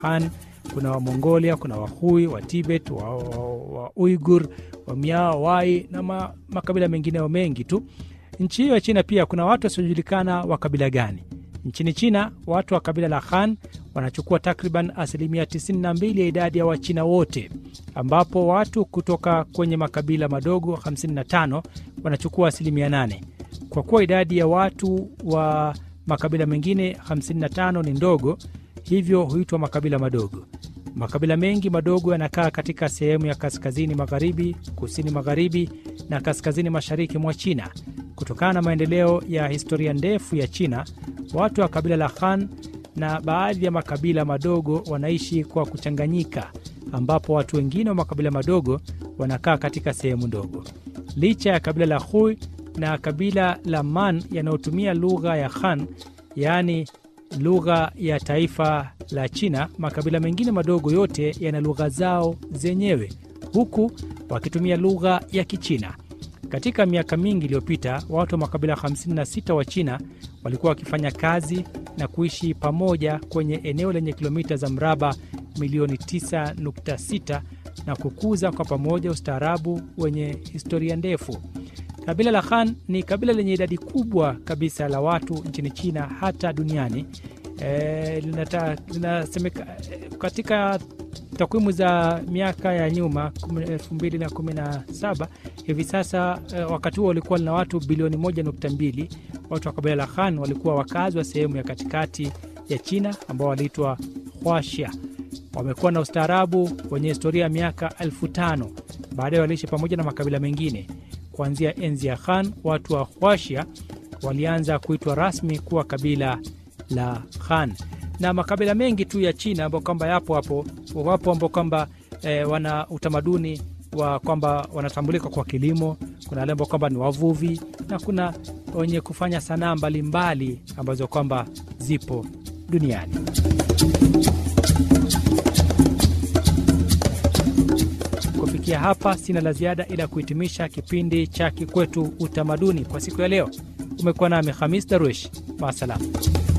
Han, kuna Wamongolia, kuna Wahui, wa Tibet, wa, wa, wa Uigur, wa Miao, Wai na ma, makabila mengineo mengi tu. Nchi hiyo ya China pia kuna watu wasiojulikana wa kabila gani. Nchini China, watu wa kabila la Han wanachukua takriban asilimia 92 ya idadi ya Wachina wote, ambapo watu kutoka kwenye makabila madogo 55 wanachukua asilimia 8. Kwa kuwa idadi ya watu wa makabila mengine 55 ni ndogo, hivyo huitwa makabila madogo. Makabila mengi madogo yanakaa katika sehemu ya kaskazini magharibi, kusini magharibi na kaskazini mashariki mwa China. Kutokana na maendeleo ya historia ndefu ya China, watu wa kabila la Han na baadhi ya makabila madogo wanaishi kwa kuchanganyika, ambapo watu wengine wa makabila madogo wanakaa katika sehemu ndogo. Licha ya kabila la Hui na kabila la Man yanayotumia lugha ya Han, yaani lugha ya taifa la China, makabila mengine madogo yote yana lugha zao zenyewe, huku wakitumia lugha ya Kichina. Katika miaka mingi iliyopita, watu wa makabila 56 wa China walikuwa wakifanya kazi na kuishi pamoja kwenye eneo lenye kilomita za mraba milioni 9.6 na kukuza kwa pamoja ustaarabu wenye historia ndefu. Kabila la Han ni kabila lenye idadi kubwa kabisa la watu nchini China hata duniani. E, linata, linasemeka, katika takwimu za miaka ya nyuma 2017 hivi sasa e, wakati huo walikuwa lina watu bilioni 1.2. Watu wa kabila la Han walikuwa wakazi wa sehemu ya katikati ya China ambao waliitwa Huaxia. Wamekuwa na ustaarabu wenye historia ya miaka elfu tano. Baadaye waliishi pamoja na makabila mengine. Kuanzia enzi ya Han, watu wa Huaxia walianza kuitwa rasmi kuwa kabila la Han na makabila mengi tu ya China ambao kwamba yapo hapo, wapo ambao kwamba e, wana utamaduni wa kwamba wanatambulika kwa kilimo. Kuna wale ambao kwamba ni wavuvi na kuna wenye kufanya sanaa mbalimbali ambazo kwamba zipo duniani. Kufikia hapa, sina la ziada ila kuhitimisha kipindi cha Kikwetu Utamaduni kwa siku ya leo. Umekuwa nami Hamis Darwish, maasalam.